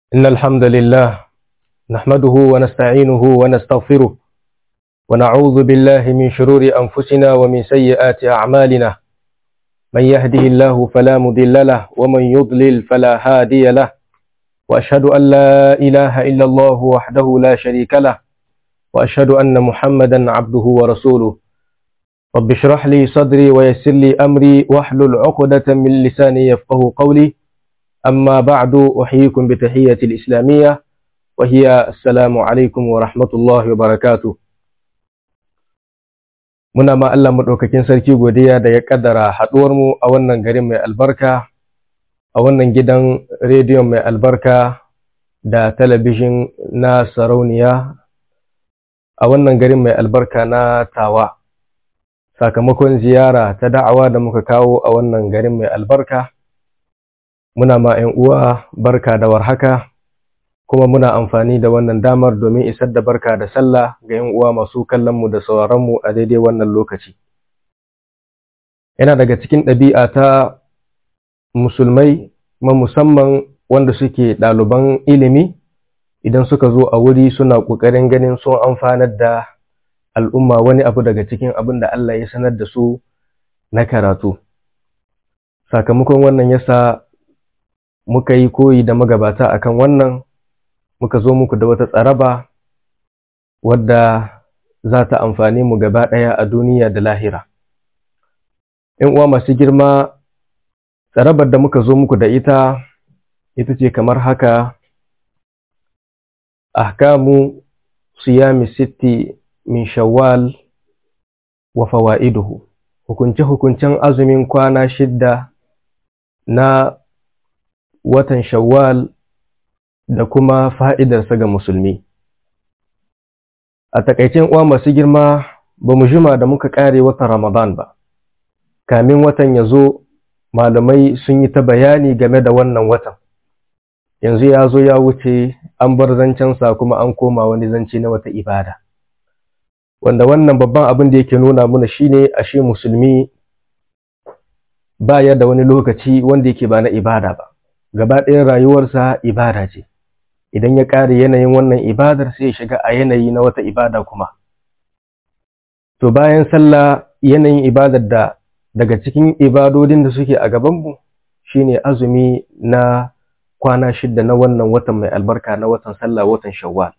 إن الحمد لله نحمده ونستعينه ونستغفره ونعوذ بالله من شرور أنفسنا ومن سيئات أعمالنا من يهده الله فلا مضل له ومن يضلل فلا هادي له وأشهد أن لا إله إلا الله وحده لا شريك له وأشهد أن محمدا عبده ورسوله رب اشرح لي صدري ويسر لي أمري واحلل عقدة من لساني يفقه قولي أما بعد أحييكم بتحية الإسلامية وهي السلام عليكم ورحمة الله وبركاته muna ma Allah maɗaukakin sarki godiya da ya ƙaddara haɗuwarmu a wannan garin mai albarka a wannan gidan rediyon mai albarka da talabijin na sarauniya a wannan garin mai albarka na tawa sakamakon ziyara ta da'awa da muka kawo a wannan garin mai albarka muna ma 'yan uwa barka da warhaka kuma muna amfani da wannan damar domin isar da barka da sallah ga 'yan uwa masu kallonmu da sauraronmu a daidai wannan lokaci yana daga cikin ɗabi'a ta musulmai ma musamman wanda suke ɗaliban ilimi idan suka zo a wuri suna ƙoƙarin ganin sun amfanar da al'umma wani abu daga cikin abin da Allah ya sanar da su na karatu sakamakon wannan yasa muka yi koyi da magabata akan wannan muka zo muku da wata tsaraba wadda za ta amfani mu gaba ɗaya a duniya da lahira. ‘Yan uwa masu girma, tsarabar da muka zo muku da ita, ita ce kamar haka, ahkamu siyami sitti min shawwal wa fawa'iduhu, hukunce-hukuncen azumin kwana shidda na watan shawwal da kuma fa'idarsa ga musulmi. A takaicin uwa masu girma ba mu jima da muka ƙare watan Ramadan ba, kamin watan ya zo malamai sun yi ta bayani game da wannan watan. Yanzu ya zo ya wuce an bar zancensa kuma an koma wani zance na wata ibada. Wanda wannan babban abin da yake nuna muna shine ashe musulmi ba ya da wani lokaci wanda yake ba na ibada ba. Gaba ɗayan rayuwarsa ibada ce. idan ya ƙare yanayin wannan ibadar sai ya shiga a yanayi na wata ibada kuma. To bayan sallah yanayin ibadar da daga cikin ibadodin da suke a gabanmu shine azumi na kwana shidda na wannan watan mai albarka na watan sallah watan shawwal.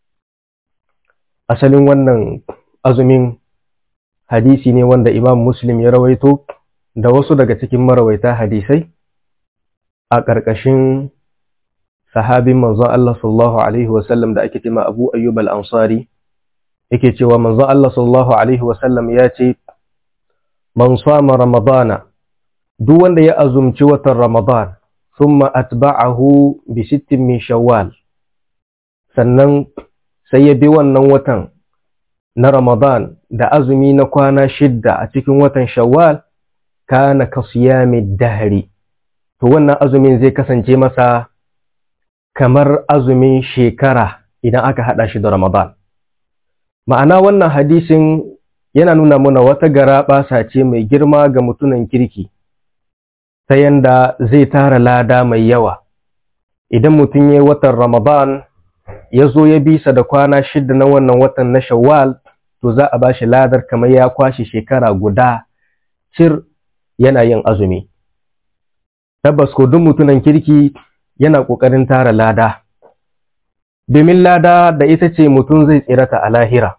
Asalin wannan azumin hadisi ne wanda Imam Muslim ya rawaito da wasu daga cikin marawaita hadisai a ƙarƙashin sahabin manzon Allah sallallahu alaihi wasallam da ake cewa Abu Ayyub al-Ansari yake cewa manzon Allah sallallahu alaihi wasallam ya ce man sama ramadana duk wanda ya azumci watan ramadan thumma atba'ahu bi sittin min shawwal sannan sai ya bi wannan watan na ramadan da azumi na kwana shidda a cikin watan shawwal kana kasiyami dahri to wannan azumin zai kasance masa kamar azumin shekara idan aka haɗa shi da Ramadan. Ma'ana wannan hadisin yana nuna mana wata gara ɓasa ce mai girma ga mutunan kirki, ta yanda zai tara lada mai yawa. Idan mutum ya watan Ramadan ya zo ya bisa da kwana shida na wannan watan na Shawwal, to za a ba shi ladar kamar ya kwashe shekara guda cir yana yin azumi. Tabbas ko duk mutunan kirki yana ƙoƙarin tara lada, domin lada da ita ce mutum zai tsirata a lahira.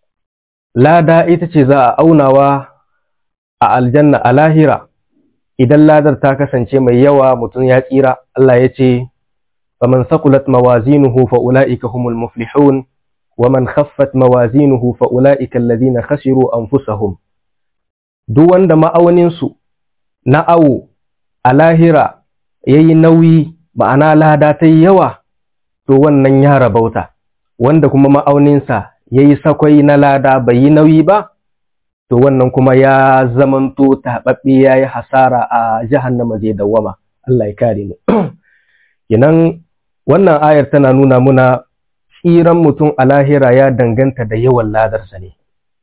Lada ita ce za a aunawa a aljanna a lahira, idan ladar ta kasance mai yawa mutum ya tsira, Allah ya ce, فمن ثقلت موازينه فأولئك هم المفلحون ومن خفت موازينه فأولئك الذين خسروا أنفسهم duk wanda ma'auninsu na awo a lahira ya yi nauyi ma'ana lada ta yi yawa, to wannan ya rabauta, wanda kuma ma'auninsa ya yi sakwai na lada bai yi nauyi ba, to wannan kuma ya zamanto taɓaɓɓe ya yi hasara a jahannama zai dawwama, Allah ya kare mu. Kinan wannan ayar tana nuna muna tsiran mutum a lahira ya danganta da yawan ladarsa ne.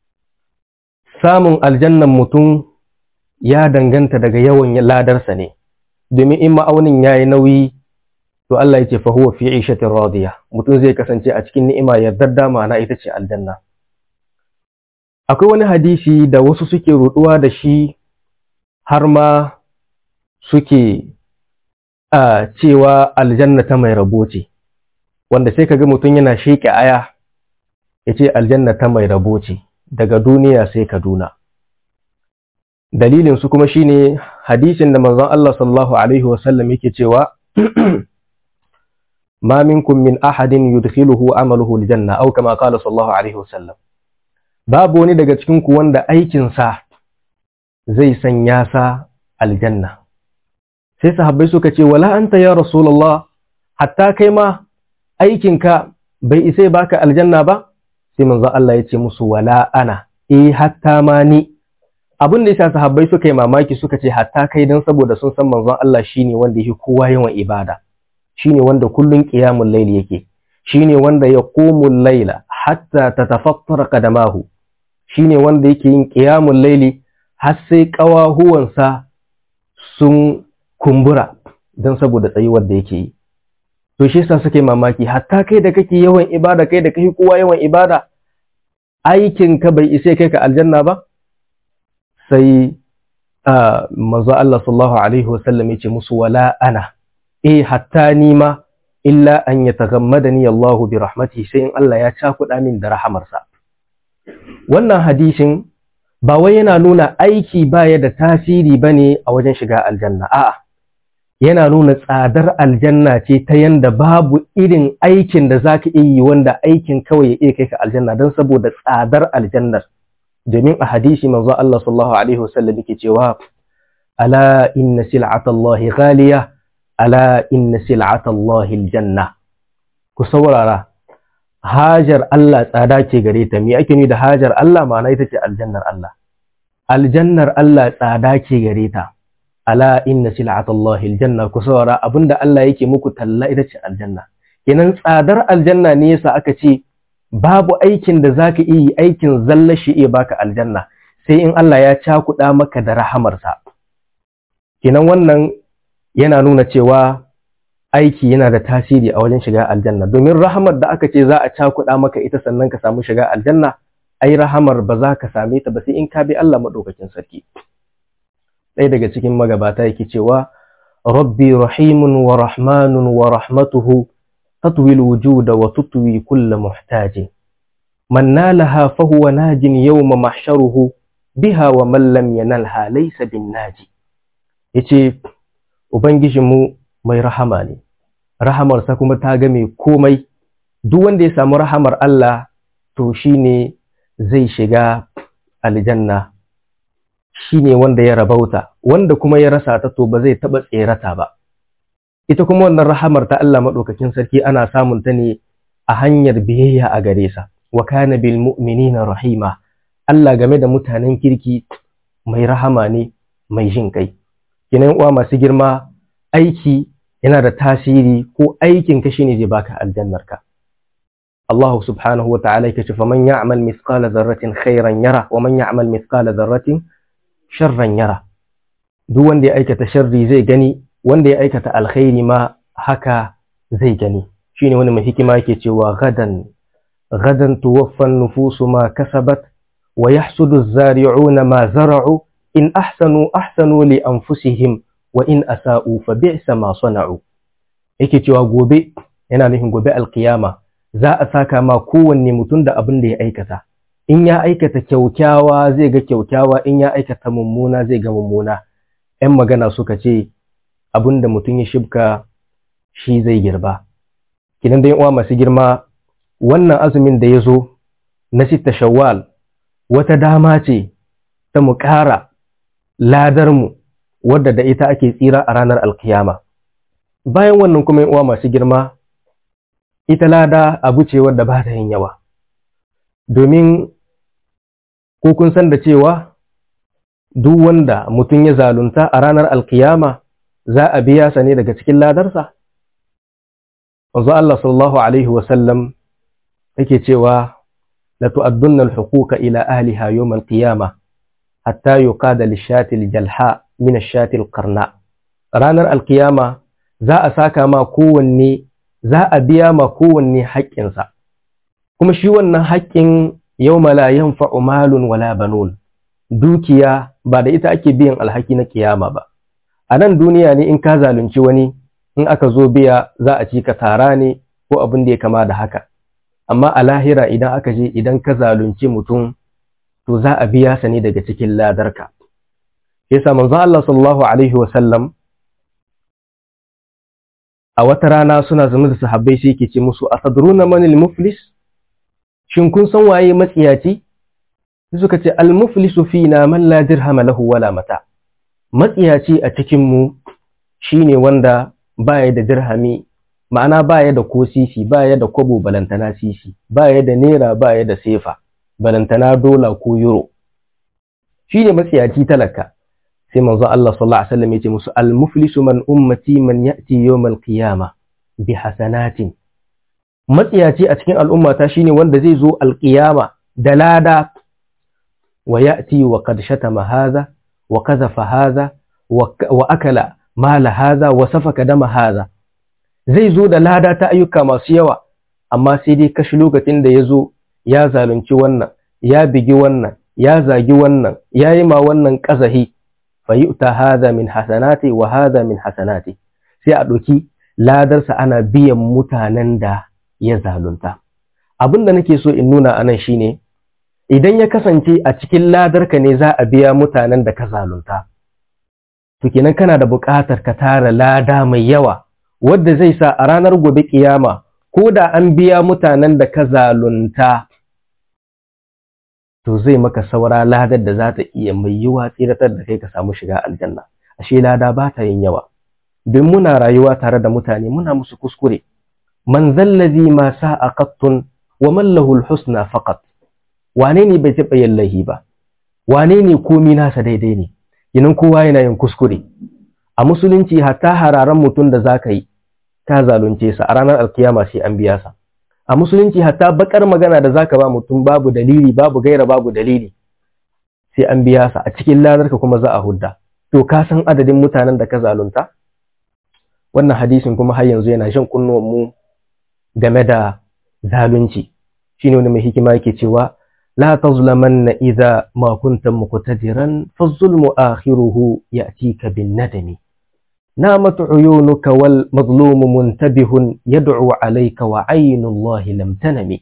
Samun aljannan mutum ya danganta daga yawan ladarsa ne. domin in ma'aunin ya yi nauyi to Allah ya ce fa huwa fi 'ishatin radiya mutum zai kasance a cikin ni'ima yardadda ma'ana ita ce aljanna akwai wani hadisi da wasu suke ruduwa da shi har ma suke a cewa aljanna ta mai rabo ce wanda sai kaga mutum yana sheke aya ya ce aljanna ta mai rabo ce daga duniya sai kaduna dalilin su kuma shine hadisin da manzon Allah sallallahu alaihi wasallam yake cewa ma minkum min ahadin yudkhiluhu amaluhu aljanna aw kama qala sallallahu alaihi wasallam babu wani daga cikin ku wanda aikin sa zai sanya sa aljanna sai sahabbai suka ce wala anta ya rasulullah hatta kai ma aikinka bai isa baka aljanna ba sai manzo Allah ya ce musu wala ana eh hatta ma ni abin da yasa sahabbai suka yi mamaki suka ce hatta kai dan saboda sun san manzon Allah shine wanda yake kowa yawan ibada shine wanda kullun qiyamul layl yake shine wanda yaqumul layla hatta tatafattara qadamahu shine wanda yake yin qiyamul layli har sai kawahuwansa sun kumbura dan saboda tsayuwar da yake yi to shi yasa suke mamaki hatta kai da kake yawan ibada kai da kai kowa yawan ibada aikin ka bai isa kai ka aljanna ba sai manzo Allah sallallahu alaihi wasallam yace musu wala ana eh hatta ni ma illa an yataghammadani Allah bi rahmatihi sai in Allah ya cakuɗa min da rahamarsa wannan hadisin ba wai yana nuna aiki baya da tasiri bane a wajen shiga aljanna a'a yana nuna tsadar aljanna ce ta yanda babu irin aikin da zaka iya yi wanda aikin kawai ya iya kai ka aljanna don saboda tsadar aljannar domin a hadisi manzo Allah sallallahu alaihi wasallam yake cewa ala inna sil'atallahi ghaliya ala inna sil'atallahi aljanna ku saurara hajar Allah tsada ce gare ta me ake ni da hajar Allah ma'ana ita ce aljannar Allah aljannar Allah tsada ce gare ta ala inna sil'atallahi aljanna ku saurara abinda Allah yake muku talla ita ce aljanna kenan tsadar aljanna ne yasa aka ce babu aikin da zaka yi aikin zalla shi iya baka aljanna sai in Allah ya cakuɗa maka da rahamarsa kenan wannan yana nuna cewa aiki yana da tasiri a wajen shiga aljanna domin rahamar da aka ce za a cakuɗa maka ita sannan ka samu shiga aljanna ai rahamar ba za ka same ta ba sai in ka bi Allah madaukakin sarki ɗaya daga cikin magabata yake cewa rabbi rahimun wa rahmanun wa rahmatuhu tatwi wujuda wa tutwi kulla muhtajin man nalaha fa huwa najin yawma mahsharuhu biha wa man lam yanalha laysa bin naji yace ubangijinmu mai rahama ne rahamarsa kuma ta game komai duk wanda ya samu rahamar Allah to shine zai shiga aljanna shine wanda ya rabauta wanda kuma ya rasa ta to ba zai taba tserata ba ita kuma wannan rahamar ta Allah madaukakin sarki ana samun ta ne a hanyar biyayya a gare sa wa kana bil mu'minina rahima Allah game da mutanen kirki mai rahama ne mai jin kai kinan uwa masu girma aiki yana da tasiri ko aikin ka shine zai baka aljannar ka Allah subhanahu wa ta'ala yake ce faman ya'mal mithqala dharratin khairan yara wa man ya'mal mithqala dharratin sharran yara duk wanda ya aikata sharri zai gani wanda ya aikata alkhairi ma haka zai gani shine wani mai hikima yake cewa gadan gadan tuwaffa nufusu ma kasabat wa yahsudu az-zari'una ma zara'u in ahsanu ahsanu li anfusihim wa in asa'u fa bi'sa ma sana'u yake cewa gobe yana nufin gobe alkiyama za a saka ma kowanne mutum da abin da ya aikata in ya aikata kyaukyawa zai ga kyaukyawa in ya aikata mummuna zai ga mummuna ‘yan magana suka ce abin da mutum ya shibka shi zai girba kinan da uwa masu girma wannan azumin da ya zo na sita shawwal wata dama ce ta mu ƙara ladarmu wadda da ita ake tsira a ranar alkiyama bayan wannan kuma uwa masu girma ita lada abu ce wadda ba ta yin yawa domin ko kun san da cewa duk wanda mutum ya zalunta a ranar alkiyama za a biya sa ne daga cikin ladarsa? Wanzu Allah sallallahu Alaihi wasallam yake cewa la tu'addunna al-huquqa ila ahliha yawm al-qiyama hatta yuqada lish-shati al-jalha min ash-shati al-qarna ranar alkiyama za a saka ma kowanne za a biya ma kowanne haƙƙinsa kuma shi wannan haƙƙin yau la yanfa'u malun wala banun dukiya ba da ita ake biyan alhaki na kiyama ba a nan duniya ne in ka zalunci wani in aka zo biya za a ci ka tara ne ko abin da ya kama da haka amma a lahira idan aka je idan ka zalunci mutum to za a biya sa ne daga cikin ladarka yasa manzo Allah sallallahu alaihi wa sallam a wata rana suna zama da sahabbai sai yake ce musu asadruna manil muflis shin kun san waye matsiyaci suka ce al muflisu fina man la dirham lahu wala mata matsiyaci a cikin mu shine wanda baya da dirhami ma'ana baya da ko sisi baya da kwabo balantana sisi baya da naira baya da sefa balantana dola ko euro shine matsiyaci talaka sai manzo Allah sallallahu alaihi wasallam yace musu al-muflisu man ummati man ya'ti yawm al-qiyama bi hasanatin matsiyaci a cikin al'ummata shine wanda zai zo al-qiyama da lada wa ya'ti wa qad shatama hadha wa kadhafa hadha wa akala mala hadha wa safaka dama hadha zai zo da lada ta ayyuka masu yawa amma sai dai kashi lokacin da ya zo ya zalunci wannan ya bigi wannan ya zagi wannan ya yi ma wannan ƙazahi fayu'ta hadha min hasanati wa hadha min hasanati sai a ɗauki ladarsa ana biyan mutanen da ya zalunta abin da nake so in nuna anan shine idan ya kasance a cikin ladarka ne za a biya mutanen da ka zalunta to kenan kana da buƙatar ka tara lada mai yawa wadda zai sa a ranar gobe kiyama ko da an biya mutanen da ka zalunta to zai maka saura ladar da za ta iya mai yiwa tsiratar da kai ka samu shiga aljanna ashe lada ba ta yin yawa don muna rayuwa tare da mutane muna musu kuskure man zallazi ma sa'a qattun wa man lahu husna faqat wane ne bai taɓa yin laihi ba wane ne komi nasa daidai ne idan kowa yana yin kuskure a musulunci hatta hararan mutum da zaka yi ka zalunce sa a ranar alkiyama sai an biya sa a musulunci hatta bakar magana da zaka ba mutum babu dalili babu gaira babu dalili sai an biya sa a cikin lanarka kuma za a hudda to ka san adadin mutanen da ka zalunta wannan hadisin kuma har yanzu yana shan kunnuwan mu game da zalunci shine wani mai hikima yake cewa la tazlamanna idza ma kunta muqtadiran fa zulmu akhiruhu ya'tika bin nadami نامت عيونك والمظلوم منتبه يدعو عليك وعين الله لم تنم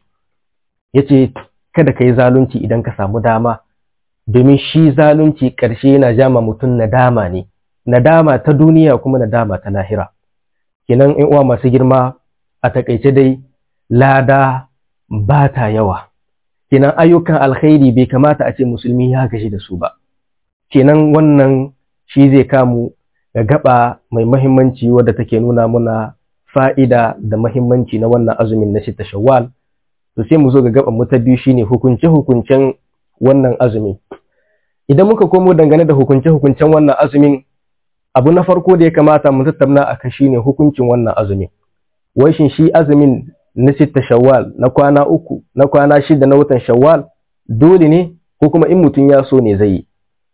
yace kada ka yi zalunci idan ka samu dama domin shi zalunci ƙarshe yana jama mutum nadama ne nadama ta duniya kuma nadama ta lahira kinan in uwa masu girma a takaice dai lada ba ta yawa kinan ayyukan alkhairi bai kamata a ce musulmi ya gaji da su ba kinan wannan shi zai kamu ga gaba mai mahimmanci wadda take nuna muna fa'ida da mahimmanci na wannan azumin na shita shawwal to sai mu zo ga gaban mu ta biyu shine hukunce hukuncen wannan azumi idan muka komo dangane da hukunce hukuncen wannan azumin abu na farko da ya kamata mu tattauna akan shine hukuncin wannan azumin wai shin shi azumin na shita shawwal na kwana uku na kwana shida na watan shawwal dole ne ko kuma in mutum ya so ne zai yi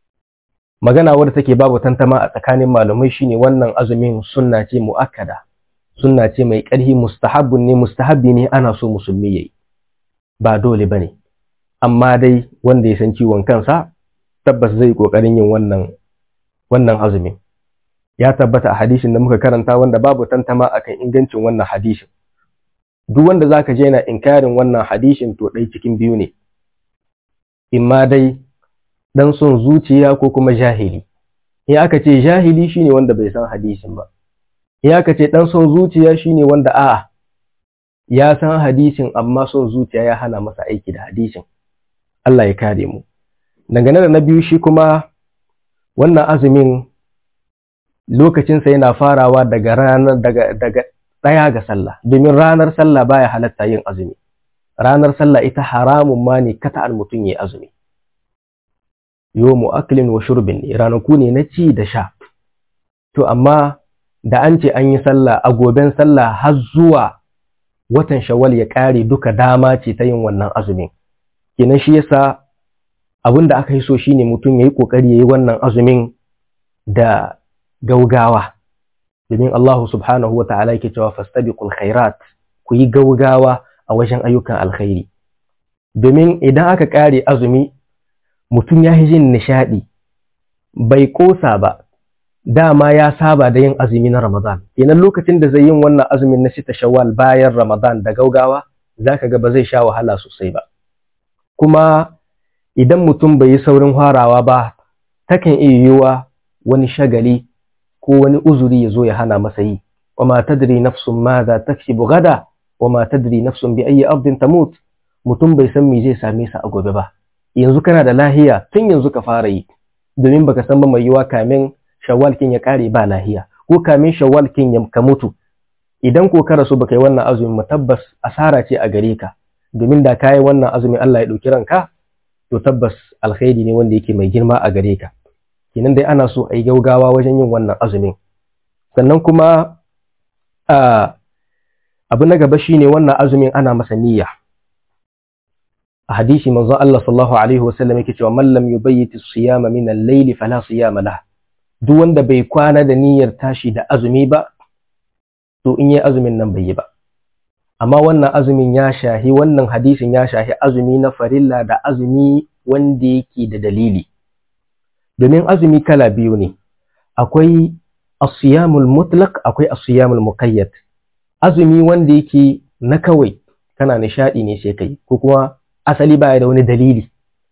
magana wadda take babu tantama a tsakanin malamai shine wannan azumin sunna ce muakkada sunna ce mai ƙarfi mustahabbun ne mustahabbi ne ana so musulmi yayi ba dole bane amma dai wanda ya san ciwon kansa tabbas zai kokarin yin wannan wannan azumin ya tabbata a hadisin da muka karanta wanda babu tantama akan ingancin wannan hadisin duk wanda zaka je yana inkarin wannan hadisin to dai cikin biyu ne imma dai dan son zuciya ko kuma jahili in aka ce jahili shine wanda bai san hadisin ba in aka ce dan son zuciya shine wanda a'a ya san hadisin amma son zuciya ya hana masa aiki da hadisin Allah ya kare mu dangane da na biyu shi kuma wannan azumin lokacinsa yana farawa daga ranar daga daga ɗaya ga sallah domin ranar sallah baya halatta yin azumi ranar sallah ita haramun ma ne kata'al mutum ya azumi yomu aklin wa shurbin ne ranaku ne na ci da sha to amma da an ce an yi sallah a goben sallah har zuwa watan shawwal ya ƙare duka dama ce ta yin wannan azumin kenan shi yasa abin da aka yi so shine mutum ya yi ƙoƙari ya yi wannan azumin da gaugawa domin Allah subhanahu wa ta'ala yake cewa fastabiqul khairat ku yi gaugawa a wajen ayyukan alkhairi domin idan aka kare azumi mutum ya jin nishadi bai kosa ba dama ya saba da yin azumi na Ramadan idan lokacin da zai yin wannan azumin na sita shawwal bayan Ramadan da gaugawa zaka ga ba zai sha wahala sosai ba kuma idan mutum bai yi saurin farawa ba takan iya yiwuwa wani shagali ko wani uzuri ya zo ya hana masa yi wa ma tadri nafsun ma za taksibu gada wa ma tadri nafsun bi ayi ardin tamut mutum bai san me zai same sa a gobe ba yanzu kana da lahiya tun yanzu ka fara yi domin baka san ba mai yiwa kamin shawwal kin ya kare ba lahiya ko kamin shawwal kin ya ka mutu idan ko ka rasu baka yi wannan azumin tabbas asara ce a gare ka domin da kayi wannan azumin Allah ya dauki ranka to tabbas alkhairi ne wanda yake mai girma a gare ka kenan dai ana so a yi gaugawa wajen yin wannan azumin sannan kuma abu na gaba shine wannan azumin ana masa niyya a hadisi manzo Allah sallallahu alaihi wasallam yake cewa man lam yubayyit as-siyama min al-layli fala siyama lah duk wanda bai kwana da niyyar tashi da azumi ba to in yi azumin nan bai yi ba amma wannan azumin ya shahi wannan hadisin ya shahi azumi na farilla da azumi wanda yake da dalili domin azumi kala biyu ne akwai asiyamul mutlaq akwai asiyamul muqayyad azumi wanda yake na kawai kana nishadi ne sai kai ko kuma asali baya da wani dalili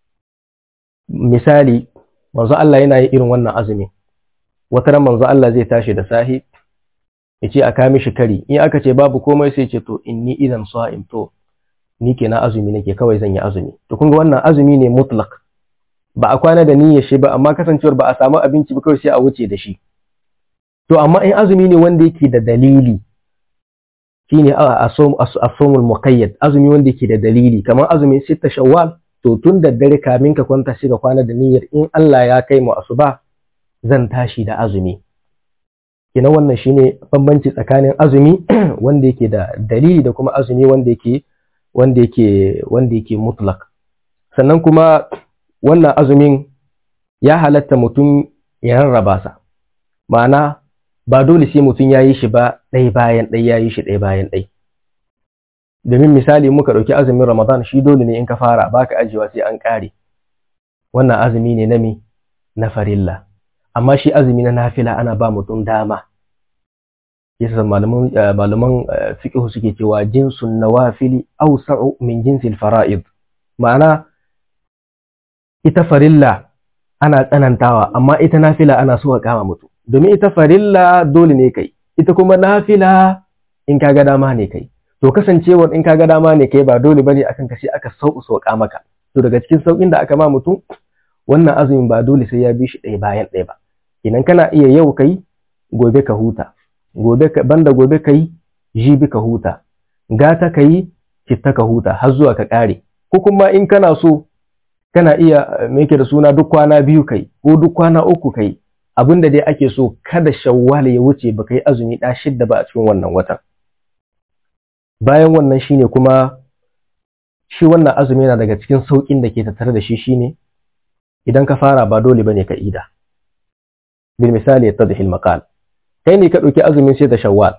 misali manzo Allah yana yin irin wannan azumi wata ran manzo Allah zai tashi da sahi ya ce a ka mishi kari in aka ce babu komai sai ce to inni idan sa'im to ni ke na azumi nake kawai zan yi azumi to kun ga wannan azumi ne mutlaq ba a kwana da niyyar shi ba amma kasancewar ba a samu abinci ba kawai sai a wuce da shi to amma in azumi ne wanda yake da dalili shine asomul muqayyad azumi wanda yake da dalili kamar azumin sita shawwal to tun da dare kamin ka kwanta shi ka kwana da niyyar in Allah ya kai mu asuba zan tashi da azumi kina wannan shine bambanci tsakanin azumi wanda yake da dalili da kuma azumi wanda yake wanda yake wanda yake mutlaq sannan kuma wannan azumin ya halatta mutum ya rarraba sa ma'ana ba dole sai mutum ya yi shi ba ɗaya bayan ɗaya ya yi shi ɗaya bayan ɗaya domin misali muka ɗauki azumin ramadan shi dole ne in ka fara baka ajiyewa sai an ƙare wannan azumi ne na me na farilla amma shi azumi na nafila ana ba mutum dama yasa malaman malaman fiqh suke cewa jinsun nawafili awsa'u min jinsil fara'id ma'ana ita farilla ana tsanantawa amma ita nafila ana so ka kama mutum domin ita farilla dole ne kai ita kuma nafila in kaga dama ne kai to kasancewar in kaga dama ne kai ba dole bane akan ka sai aka sauku sauka maka to daga cikin saukin da aka ma mutum wannan azumin ba dole sai ya bi shi ɗaya bayan ɗaya ba idan kana iya yau kai gobe ka huta gobe ka banda gobe kai jibi ka huta gata kai citta ka huta har zuwa ka ƙare ko kuma in kana so kana iya me yake da suna duk kwana biyu kai ko duk kwana uku kai abin da dai ake so kada shawwal ya wuce ba kai azumi ɗa shidda ba a cikin wannan watan bayan wannan shine kuma shi wannan azumi yana daga cikin sauƙin da ke tattare da shi shine idan ka fara ba dole bane ka ida bil misali yattadhi al maqal kai ne ka ɗauki azumin sai ta shawwal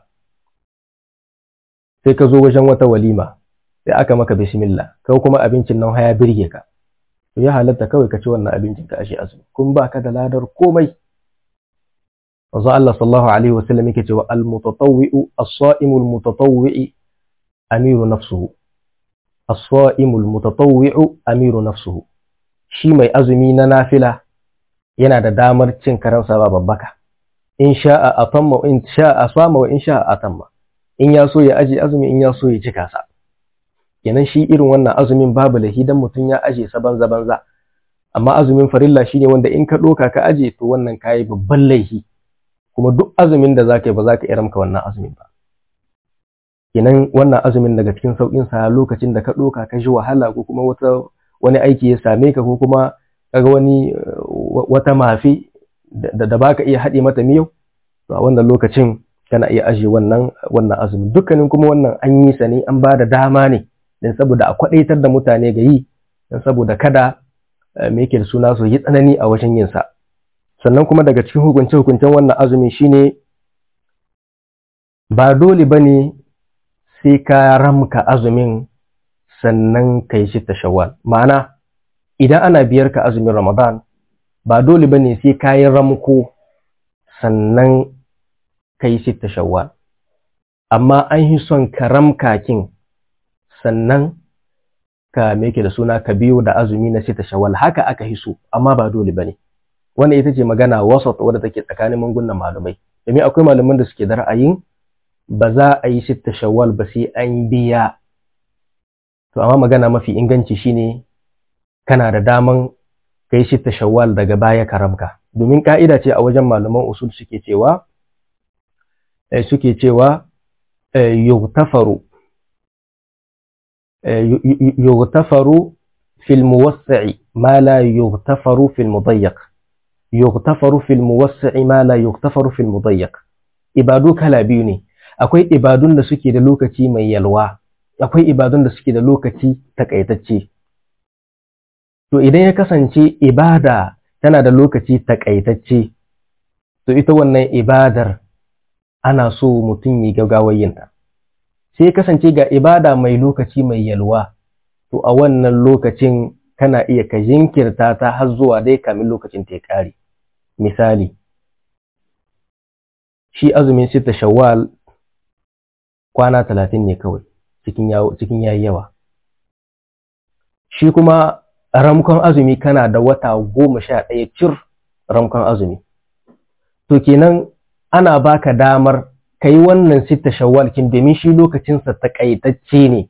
sai ka zo wajen wata walima sai aka maka bismillah kai kuma abincin nan haya birge ka to ya halatta kawai ka ci wannan abincin ka ashe azumi kun ba ka da ladar komai Wanzu Allah sallallahu Alaihi wasallam yake cewa al-mutatawwi'u as-sa'imu al-mutatawwi'i amiru nafsuhu as-sa'imu al-mutatawwi'u amiru nafsuhu shi mai azumi na nafila yana da damar cin karansa ba babbaka in sha'a atamma in sha'a sama wa in sha'a atamma in ya so ya aje azumi in ya so ya cika sa kenan shi irin wannan azumin babu lahi dan mutum ya aje sa banza banza amma azumin farilla shine wanda in ka doka ka aje to wannan kayi babban laifi kuma duk azumin da zaka yi ba zaka iya ramka wannan azumin ba kenan wannan azumin daga cikin saukin sa lokacin da ka doka ka ji wahala ko kuma wata wani aiki ya same ka ko kuma kaga wani wata mafi da, da baka iya haɗe mata miyau to a wannan lokacin kana iya aje wannan wannan azumin dukkanin kuma wannan an yi sa ne an ba da dama ne dan saboda a kwadaitar da mutane ga yi dan saboda kada me yake da suna su yi tsanani a wajen yin sa sannan kuma daga cikin hukunce hukuncen wannan azumi shine ba dole ba ne sai ka ramka azumin sannan ka yi sitta shawwal ma'ana idan ana biyar ka azumin ramadan ba dole ba ne sai ka yi ramko sannan ka yi sitta shawwal amma an yi son ka ramka kin sannan ka meke da suna ka biyo da azumi na sitta shawwal haka aka hiso amma ba dole ba ne wannan ita ce magana wasat wadda take tsakanin mangunan malumai domin akwai malaman da suke da ra'ayin ba za a yi sitta shawwal ba sai an biya to amma magana mafi inganci shine kana da daman kai sitta shawwal daga baya karamka domin ka'ida ce a wajen malaman usul suke cewa suke cewa yughtafaru yughtafaru fil muwassi'i ma la yughtafaru fil mudayyiq yughtafaru fil muwassi'i ma la yughtafaru fil mudayyiq ibadu kala biyu ne akwai ibadun da suke da lokaci mai yalwa akwai ibadun da suke da lokaci takaitacce to idan ya kasance ibada tana da lokaci takaitacce to ita wannan ibadar ana so mutum yi gaggawar yinta sai kasance ga ibada mai lokaci mai yalwa to a wannan lokacin kana iya ka jinkirta ta har zuwa dai kamin lokacin ta ya ƙare misali shi azumin sita shawwal kwana talatin ne kawai cikin yayi yawa shi kuma ramkon azumi kana da wata goma sha ɗaya cir ramkon azumi to kenan ana baka damar ka yi wannan sita shawwal kin domin shi lokacinsa takaitacce ne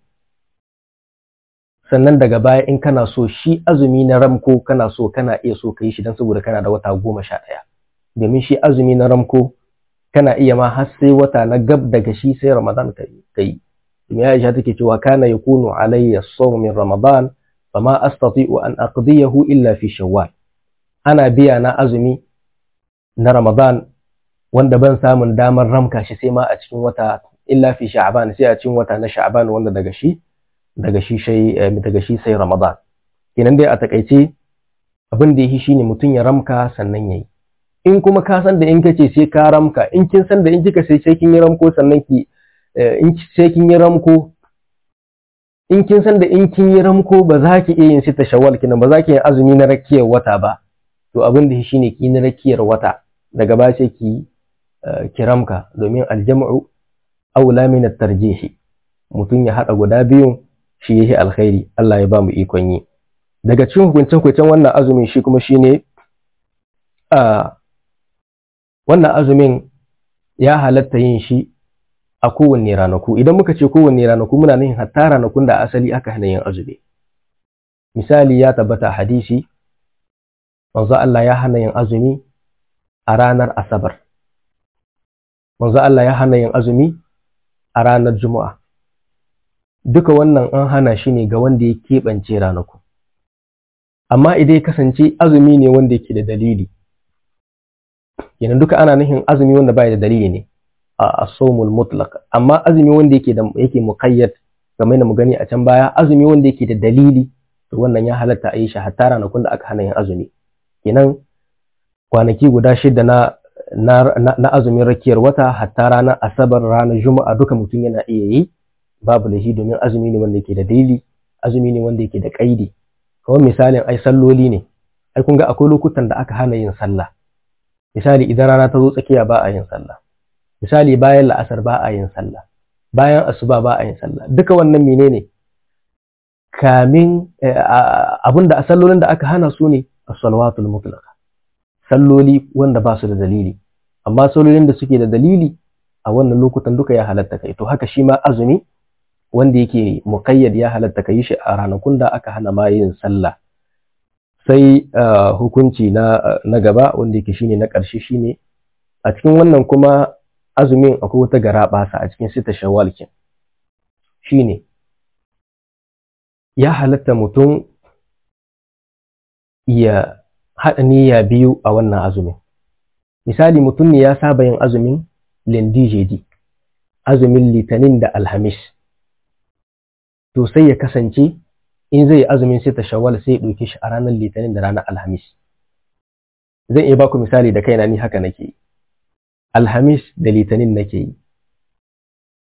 sannan daga baya in kana so shi azumi na ramko kana so kana iya so ka yi shi don saboda kana da wata goma sha ɗaya domin shi azumi na ramko kana iya ma har sai wata na gab daga shi sai ramadan ka yi domin aisha take cewa kana yakunu alayya sawm min ramadan fama astati'u an aqdiyahu illa fi shawwal ana biya na azumi na ramadan wanda ban samun damar ramka shi sai ma a cikin wata illa fi sha'ban sai a cikin wata na sha'ban wanda daga shi daga shi sai daga shi sai ramadan kenan dai a takaice abin da yake shine mutum ya ramka sannan yayi in kuma ka san da in kace sai ka ramka in kin san da in kika sai sai kin yi ramko sannan ki in sai kin yi ramko in kin san da in kin yi ramko ba za ki iya yin sita shawwal kinan ba za ki yi azumi na rakiyar wata ba to abin da shine ki na rakiyar wata daga ba sai ki kiramka domin aljam'u aula min at-tarjih mutum ya hada guda biyun shi yake alkhairi Allah ya ba mu ikon yi daga cikin hukuncin hukuncin wannan azumin shi kuma shine a wannan azumin ya halatta yin shi a kowanne ranaku idan muka ce kowanne ranaku muna nufin hatta ranakun da asali aka hana yin azumi misali ya tabbata hadisi manzo Allah ya hana yin azumi a ranar asabar manzo Allah ya hana yin azumi a ranar juma'a duka wannan an hana shi ne ga wanda ya keɓance ranaku amma idan ya kasance azumi ne wanda yake da dalili kenan duka ana nufin azumi wanda bai da dalili ne a asomul mutlaq amma azumi wanda yake da yake muqayyad kamar da mu gani a can baya azumi wanda yake da dalili to wannan ya halatta a yi shi hatta ranakun da aka hana yin azumi kenan kwanaki guda shida na na, na, azumin rakiyar wata hatta ranar asabar ranar juma'a duka mutum yana iya yi babu da shi domin azumi ne wanda yake da dalili azumi ne wanda yake da kaidi kawai misalin ai salloli ne ai kun ga akwai lokutan da aka hana yin sallah misali idan rana ta zo tsakiya ba a yin sallah misali bayan la'asar ba a yin sallah bayan asuba ba a yin sallah duka wannan menene kamin abinda a sallolin da aka hana su ne as-salawatul mutlaqa salloli wanda ba su da dalili amma sallolin da suke da dalili a wannan lokutan duka ya halatta kai to haka shi ma azumi wanda yake muqayyad ya halatta kai shi a ranakun da aka hana ma yin sallah sai hukunci na na gaba wanda yake shine na ƙarshe shine a cikin wannan kuma azumin akwai wata gara basa a cikin sita shawwal kin shine ya halatta mutum ya haɗa niyya biyu a wannan azumin misali mutum ne ya saba yin azumin lindijedi azumin litinin da alhamis to sai ya kasance in zai azumin sita shawwal sai ya ɗauke shi a ranar litinin da ranar alhamis zan iya baku misali da kaina ni haka nake yi alhamis da litinin nake yi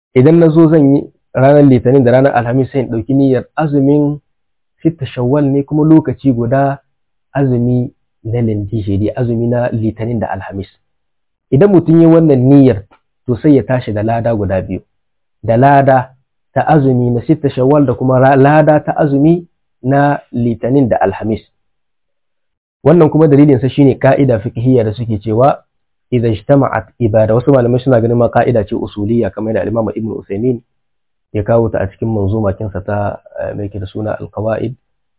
idan na zo zan yi ranar litinin da ranar alhamis sai in ɗauki niyyar azumin sitta shawwal ne kuma lokaci guda azumi na lindishiri azumi na litinin da alhamis idan mutum yi wannan niyyar to sai ya tashi da lada guda biyu da lada ta azumi na sitta shawwal da kuma lada ta azumi na litinin da alhamis wannan kuma dalilinsa shine ka'ida fiqhiyya da suke cewa idan ijtama'at ibada wasu malamai suna ganin ma ka'ida ce usuliyya kamar da Imam Ibn Uthaymeen ya kawo ta a cikin manzuma kinsa ta mai da suna al-qawaid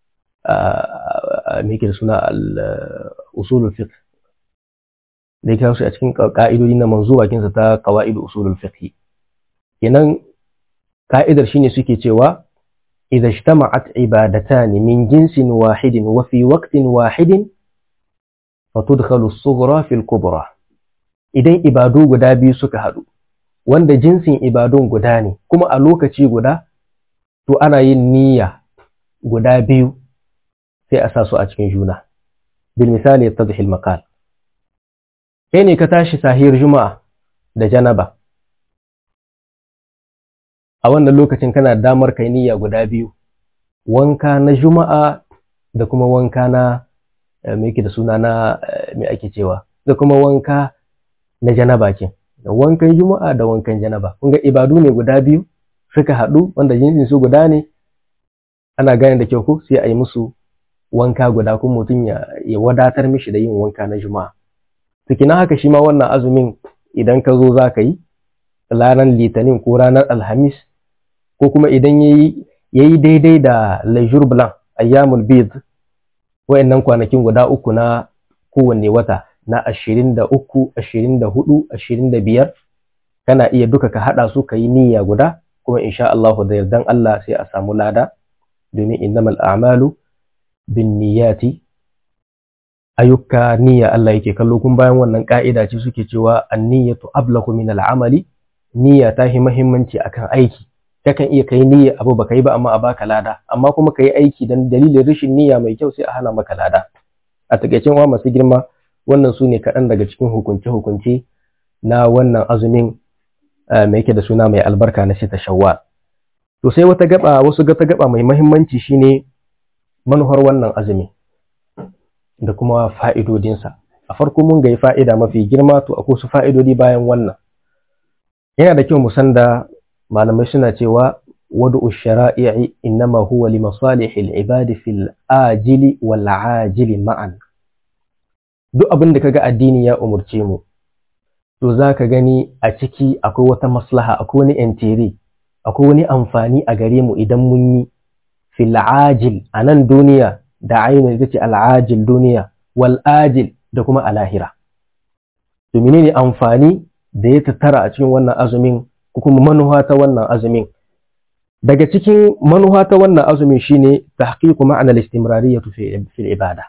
mai da suna al-usul fiqh da ya kawo shi a cikin ka'idodi na manzuma kinsa ta qawaid usul fiqh kenan ka'idar shine suke cewa إذا اجتمعت عبادتان من جنس واحد وفي وقت واحد فتدخل الصغرى في الكبرى idan ibadu guda biyu suka haɗu wanda jinsin ibadun guda ne kuma a lokaci guda to ana yin niyya guda biyu sai a sa su a cikin juna bil misali tadhil maqal kai ne ka tashi sahiyar juma'a da janaba a wannan lokacin kana damar kai niyya guda biyu wanka na juma'a da kuma wanka na me yake da suna na me ake cewa da kuma wanka na janaba ke da wankan juma'a da wankan janaba kun ga ibadu ne guda biyu suka haɗu wanda jinsin su guda ne ana gane da kyau ko sai a yi musu wanka guda kuma mutum ya, ya wadatar mishi da yin wanka na juma'a tukina haka shi ma wannan azumin idan ka zo za ka yi ranar litinin ko ranar alhamis ko kuma idan ya yi daidai da leisure blanc ayyamul bid wa'annan kwanakin guda uku na kowanne wata na ashirin da uku ashirin da hudu ashirin da biyar kana iya duka ka haɗa su ka yi niyya guda kuma insha Allah da yardan Allah sai a samu lada domin innamal a'malu bin niyyati ayyuka niyya Allah yake kallo kun bayan wannan ka'ida ce suke cewa an-niyyatu ablagu min al-amali niyya ta yi muhimmanci akan aiki kakan iya kai niyya abu baka yi ba amma a baka lada amma kuma ka yi aiki dan dalilin rashin niyya mai kyau sai a hana maka lada a takaicin wa masu girma wannan su ne kaɗan daga cikin hukunce-hukunce na wannan azumin mai yake da suna mai albarka na sita shawwal to sai wata gaba wasu gata gaba mai mahimmanci shine manuhar wannan azumi da kuma fa'idodinsa a farko mun ga fa'ida mafi girma to akwai su fa'idodi bayan wannan yana da kyau mu san da malamai suna cewa wadu shara'i innama huwa li masalihil ibadi fil ajili wal ajili ma'an duk abin da kaga addini ya umurce mu to zaka gani a ciki akwai wata maslaha akwai wani entiri akwai wani amfani a gare mu idan mun yi fil ajil a nan duniya da ainihin ita ce al'ajil duniya wal ajil da kuma a lahira to menene amfani da ya tattara a cikin wannan azumin ko kuma manuha ta wannan azumin daga cikin manuha ta wannan azumin shine tahqiqu ma'anar istimrariyyah fi ibada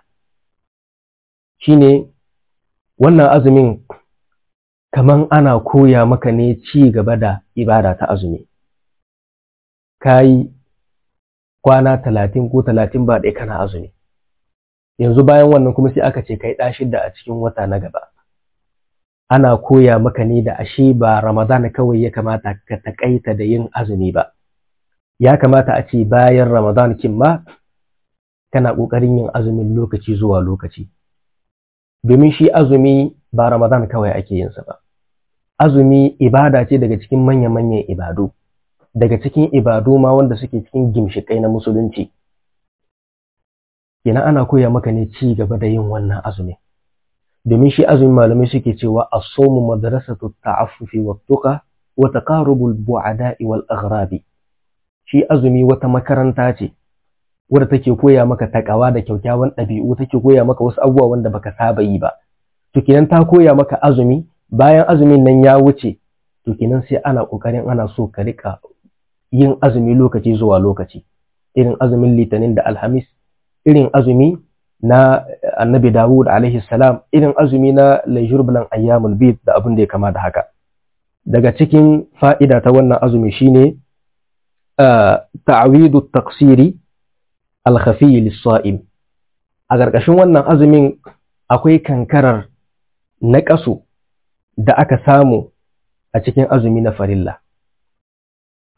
shine wannan azumin kaman ana koya maka ne ci gaba da ibada ta azumi kayi kwana talatin ko talatin ba ɗaya kana azumi yanzu bayan wannan kuma sai aka ce kai ɗa shidda a cikin wata na gaba ana koya maka ne da ashe ba Ramadan kawai ya kamata ka takaita da yin azumi ba. Ya kamata a ce bayan Ramadan kin ma kana ƙoƙarin yin azumin lokaci zuwa lokaci. Domin shi azumi ba Ramadan kawai ake yinsa ba. Azumi ibada ce daga cikin manya-manyan ibadu, daga cikin ibadu ma wanda suke cikin gimshiƙai na musulunci. Kenan ana koya maka ne ci gaba da yin wannan azumin. domin shi azumin malamai suke cewa as-sawmu madrasatu ta'affufi wa tuqa wa taqarubul bu'ada'i wal aghrabi shi azumi wata makaranta ce wadda take koya maka takawa da kyaukyawan ɗabi'u take koya maka wasu abubuwa wanda baka saba yi ba to kenan ta koya maka azumi bayan azumin nan ya wuce to kenan sai ana kokarin ana so ka rika yin azumi lokaci zuwa lokaci irin azumin litinin da alhamis irin azumi na annabi Dawud alaihi salam irin azumi na laijurbulan ayyamul bid da abin da ya kama da haka daga cikin fa'ida ta wannan azumi shine ta'awidu taqsiri al-khafi lis-sa'im a ƙarƙashin wannan azumin akwai kankarar naƙasu da aka samu a cikin azumi na farilla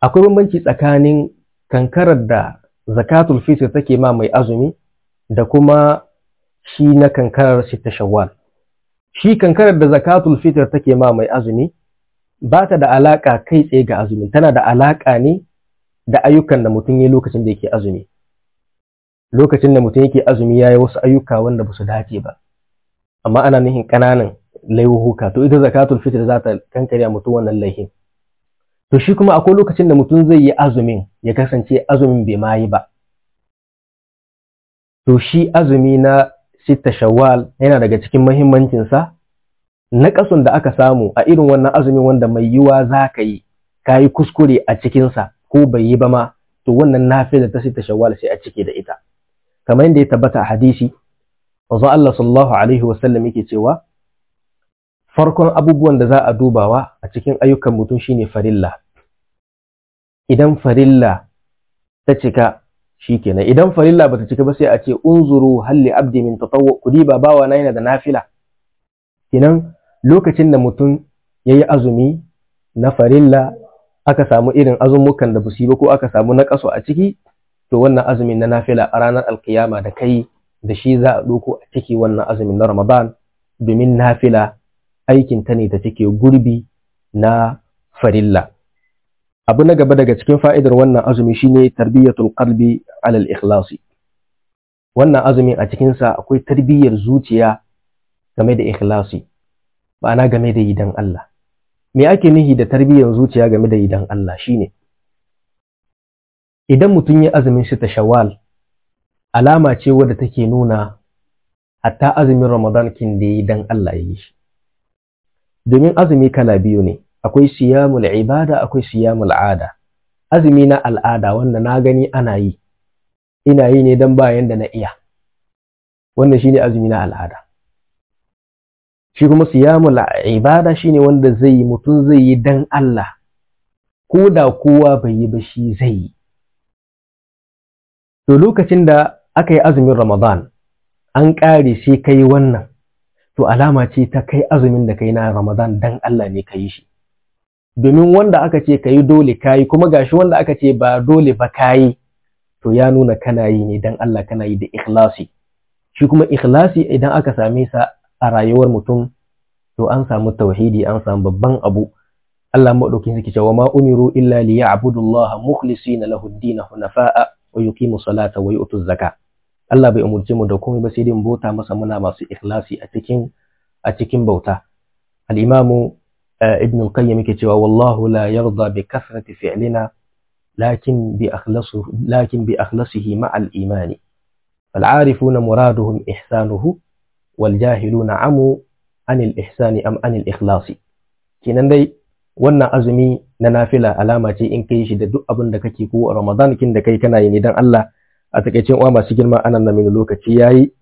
akwai bambanci tsakanin kankarar da zakatul fitr take ma mai azumi da kuma shi na kankarar sita shawwal shi kankarar da zakatul fitr take ma mai azumi ba ta da alaka kai tsaye ga azumi tana da alaka ne da ayyukan da mutum ya lokacin da yake azumi lokacin da mutum yake azumi ya yi wasu ayyuka wanda ba su dace ba amma ana nihin ƙananan laihuka to ita zakatul fitr za ta kankare mutum wannan laihin to shi kuma akwai lokacin da mutum zai yi azumin ya kasance azumin bai ma yi ba to shi azumi na sita shawwal yana daga cikin mahimmancinsa na kasun da aka samu a irin wannan azumin wanda mai yiwa za ka yi ka yi kuskure a cikinsa ko bai yi ba ma to wannan nafila ta sita shawwal sai a cike da ita kamar yadda ya tabbata a hadisi manzo Allah sallallahu alaihi wasallam yake cewa farkon abubuwan da za a dubawa a cikin ayyukan mutum shine farilla idan farilla ta cika shikenan idan farilla bata cika ba sai a ce unzuru halli abdi min tatawwu kudi ba bawa na yana da nafila kinan lokacin da mutum yayi azumi na farilla aka samu irin azumukan da busi ba ko aka samu na kaso a ciki to wannan azumin na nafila a ranar alkiyama da kai da shi za a ɗauko a ciki wannan azumin na ramadan domin nafila aikin ta ne da take gurbi na farilla abu na gaba daga cikin fa'idar wannan azumi shine tarbiyyatul qalbi ala al-ikhlasi wannan azumin a cikin sa akwai tarbiyyar zuciya game da ikhlasi ma'ana game da yidan Allah me ake nihi da tarbiyyar zuciya game da yidan Allah shine idan mutum ya azumin shi ta shawwal alama ce wadda take nuna hatta azumin Ramadan kin da yi dan Allah ya yi shi domin azumi kala biyu ne akwai siyamul ibada akwai siyamul ada azumi na al'ada wanda na gani ana yi ina yi ne dan bayan da na iya wannan shine azumi na al'ada shi kuma siyamul ibada shine wanda zai yi mutum zai yi dan Allah ko da kowa bai yi ba shi zai yi to lokacin da aka yi azumin Ramadan an ƙare sai kai wannan to alama ce ta kai azumin da kai na Ramadan dan Allah ne ka yi shi domin wanda aka ce ka yi dole ka yi kuma gashi wanda aka ce ba dole ba ka yi to ya nuna kana yi ne dan Allah kana yi da ikhlasi shi kuma ikhlasi idan aka same sa a rayuwar mutum to an samu tauhidi an samu babban abu Allah maɗaukin suke cewa ma umiru illa li ya'budu Allah mukhlisina lahu ad-din hunafa'a wa yuqimu salata wa yu'tu zaka Allah bai umurce mu da komai ba sai dai mu bauta masa muna masu ikhlasi a cikin a cikin bauta al-imamu ibn al-qayyim yake cewa wallahu la yarda bi kasrati fi'lina lakin bi akhlasu lakin bi akhlasihi ma'a al-iman فالعارفون مرادهم إحسانه والجاهلون عموا عن الإحسان أم عن الإخلاص kenan dai wannan azumi na nafila alama ce in kai shi da duk abin da kake ko Ramadan kin da kai kana yi ne dan Allah a takeicin uwa masu girma anan na mini lokaci yayi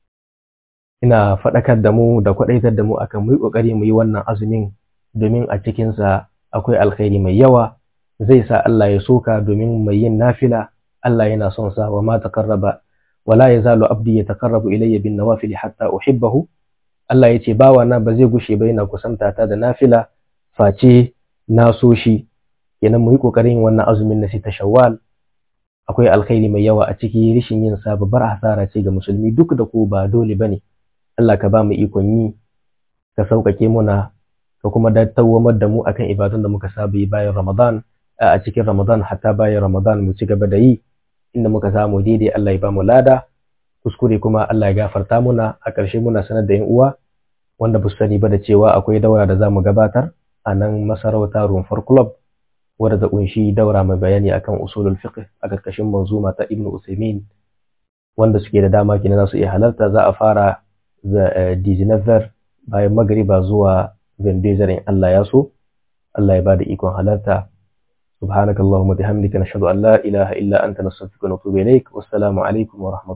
ina faɗakar da mu da kwaɗaitar da mu akan mu yi ƙoƙari mu yi wannan azumin domin a cikinsa akwai alkhairi mai yawa zai sa Allah ya soka domin mai yin nafila Allah yana son sa wa ma taqarraba wala yazalu abdi yataqarrabu ilayya bin nawafil hatta uhibbahu Allah yace bawa na ba zai gushe ba yana kusanta ta da nafila face na so shi kenan mu yi ƙoƙarin yin wannan azumin na sita shawwal akwai alkhairi mai yawa a ciki rishin yin sa babbar hasara ce ga musulmi duk da ko ba dole bane Allah ka ba mu ikon yi ka sauƙaƙe muna ka kuma dawwamar da mu akan ibadun da muka saba yi bayan Ramadan a cikin Ramadan hatta bayan Ramadan mu ci gaba da yi inda muka samu daidai Allah ya ba mu lada kuskure kuma Allah ya gafarta muna a ƙarshe muna sanar da 'yan uwa wanda ba su sani ba da cewa akwai daura da za mu gabatar a nan masarauta Rumfar Club wadda ta kunshi daura mai bayani akan usulul fiqh a ƙarƙashin manzuma ta Ibn Uthaymeen wanda suke da dama kina su iya halarta za a fara da Dijinever bayan magariba zuwa Vendezer in Allah ya so Allah ya bada ikon halarta subhanakallahumma bihamdika nashhadu an la ilaha illa anta nastaghfiruka wa natubu ilaik wassalamu alaikum wa rahmatullahi